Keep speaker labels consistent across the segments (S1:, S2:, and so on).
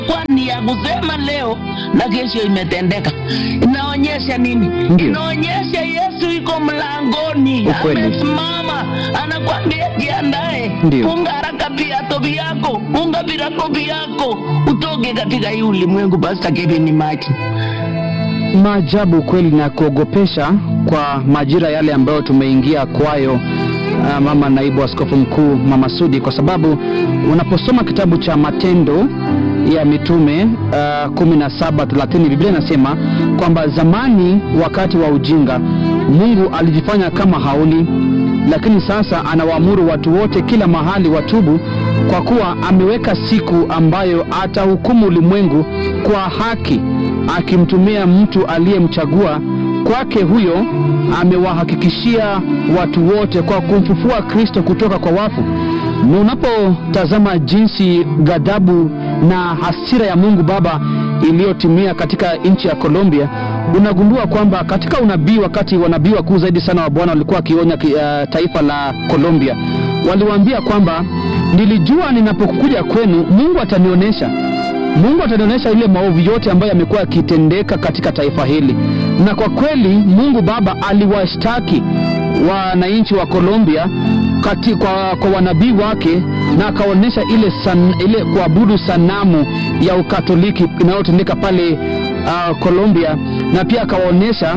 S1: kwani ya kusema leo na kesho imetendeka. Inaonyesha nini?
S2: Ndio.
S1: Inaonyesha Yesu iko mlangoni,
S2: Ukweli.
S1: amesimama, anakwambia jiandae,
S2: Ndio.
S1: funga haraka viatu vyako, funga virago vyako, utoke katika hii ulimwengu. Basta Kevin Maki.
S2: maajabu kweli na kuogopesha kwa majira yale ambayo tumeingia kwayo uh, mama naibu askofu mkuu mama Sudi, kwa sababu unaposoma kitabu cha Matendo ya Mitume uh, 17:30 Biblia inasema kwamba zamani, wakati wa ujinga, Mungu alijifanya kama haoni, lakini sasa anawaamuru watu wote kila mahali watubu, kwa kuwa ameweka siku ambayo atahukumu ulimwengu kwa haki akimtumia mtu aliyemchagua kwake. Huyo amewahakikishia watu wote kwa kumfufua Kristo kutoka kwa wafu. Na unapotazama jinsi ghadhabu na hasira ya Mungu Baba iliyotimia katika nchi ya Colombia, unagundua kwamba katika unabii, wakati wanabii wakuu zaidi sana wa Bwana walikuwa wakionya ki- uh, taifa la Colombia, waliwaambia kwamba nilijua ninapokuja kwenu Mungu atanionyesha Mungu atanionyesha ile maovu yote ambayo yamekuwa yakitendeka katika taifa hili, na kwa kweli Mungu Baba aliwashtaki wananchi wa Colombia kati, kwa, kwa wanabii wake na akaonyesha ile, san, ile kuabudu sanamu ya Ukatoliki inayotendeka pale uh, Colombia, na pia akawaonyesha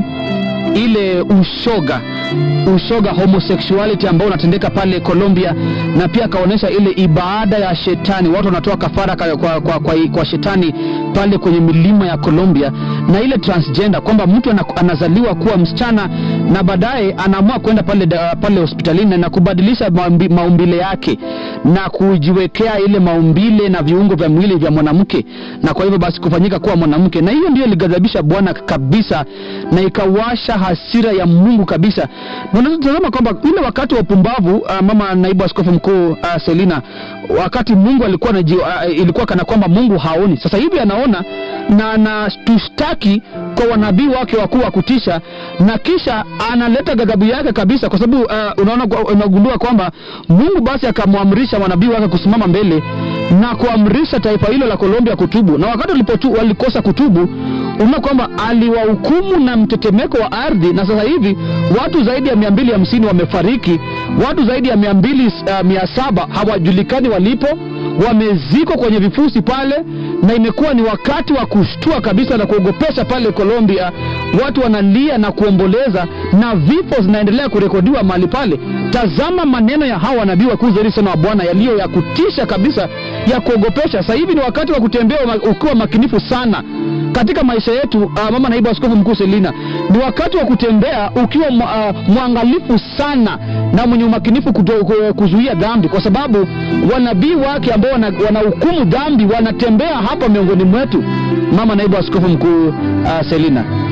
S2: ile ushoga ushoga homosexuality ambao unatendeka pale Colombia, na pia akaonyesha ile ibada ya shetani, watu wanatoa kafara kwa, kwa, kwa, kwa, kwa shetani pale kwenye milima ya Colombia, na ile transgender kwamba mtu ana, anazaliwa kuwa msichana na baadaye anaamua kwenda pale, da- pale hospitalini na kubadilisha maumbi, maumbile yake na kujiwekea ile maumbile na viungo vya mwili vya mwanamke, na kwa hivyo basi kufanyika kuwa mwanamke, na hiyo ndio ilighadhabisha Bwana kabisa na ikawasha hasira ya Mungu kabisa. Na unatazama kwamba ule wakati wa upumbavu uh, mama naibu askofu mkuu uh, Selina, wakati Mungu alikuwa anaji, uh, ilikuwa kana kwamba Mungu haoni. Sasa hivi anaona na anatushtaki kwa wanabii wake wakuu wa kutisha, na kisha analeta ghadhabu yake kabisa, kwa sababu uh, unaona kwa- unagundua kwamba Mungu basi akamwamrisha wanabii wake kusimama mbele na kuamrisha taifa hilo la Colombia kutubu, na wakati walipotu, walikosa kutubu unaona kwamba aliwahukumu na mtetemeko wa ardhi, na sasa hivi watu zaidi ya mia mbili hamsini wamefariki, watu zaidi ya mia mbili uh, mia saba hawajulikani walipo, wamezikwa kwenye vifusi pale, na imekuwa ni wakati wa kushtua kabisa na kuogopesha pale Colombia. Watu wanalia na kuomboleza na vifo zinaendelea kurekodiwa mahali pale. Tazama maneno ya hawa wanabii wakuu zaidi sana wa Bwana yaliyo ya kutisha kabisa, ya kuogopesha. Sasa hivi ni wakati wa kutembea uma- ukiwa makinifu sana katika maisha yetu. Uh, mama naibu askofu mkuu Selina, ni wakati wa kutembea ukiwa mwa- uh, mwangalifu sana na mwenye umakinifu kuto- ku- kuzuia dhambi, kwa sababu wanabii wake ambao wana- wanahukumu dhambi wanatembea hapa miongoni mwetu. Mama naibu askofu mkuu uh, Selina.